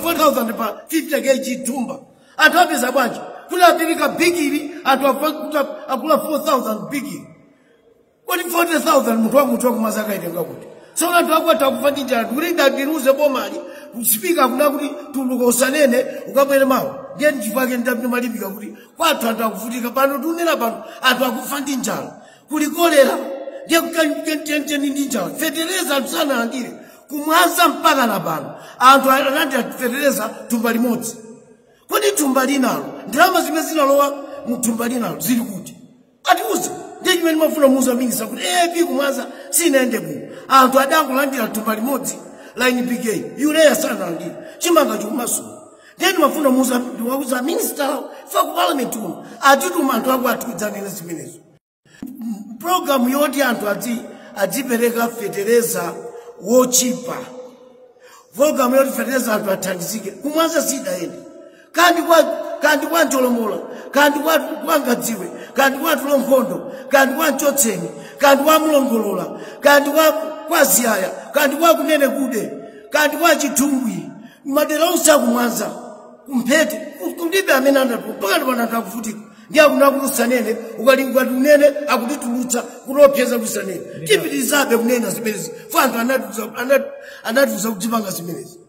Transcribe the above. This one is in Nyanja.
4000 pa 50 kg thumba anthu apeza bwanji kuti apirika bigiri anthu afa- kuti akula 4000 bigiri kodi 40000 munthu wa munthu wakumaza akaitenga kuti tsono anthu akwatha akufa ndi njala kuti ndatiruze bomali spika kuna kuti tuluka usanene ukabwere mawu ndiye nchifukwa chake ndamalimbika kuti kwathu anthu akuvutika pano tunena pano anthu akufa ndi njala kuli kolera ndiye kukacheni ndi njala fetereza anthu sanalandire kumwaza mpaka na pano anthu analandira fetereza thumba limodzi kodi thumba linalo ndalama zimene zinalowa mu thumba linalo zili kuti atiuze ndiye chimene mafuna muza mingisa kuti epi kumwaza sinaende bwino anthu adangolandira thumba limodzi la npk yuleya sanalandira chimanga chikumasula ndiye timafuna muza ndiwauza minista fa ku parliament uno atituma anthu ako atiudzanene zimenezo programu yoti anthu adzi adzipereka fetereza wochipa programu yoti fetereza anthu athandizike kumwaza sidayende kandi kwa kandi kwa ntolombola kandi kwa kwangadziwe kandi kwa tulonkhondo kandi kwa mchotseni kandi kwa mlongolola kandi kwa kwa ziyaya kandi kwa kunene kude kandi kwa chithungwi madera onse akumwaza kumphete kulibe amene anatu pakati pano anthu akuvutika ndi akuna kulusanene ukalinga tunene akutitulutsa kutopyeza kusanene tipitirizabe kunena zimenezi fa anthu anatiuza anatiuza kudzipanga zimenezi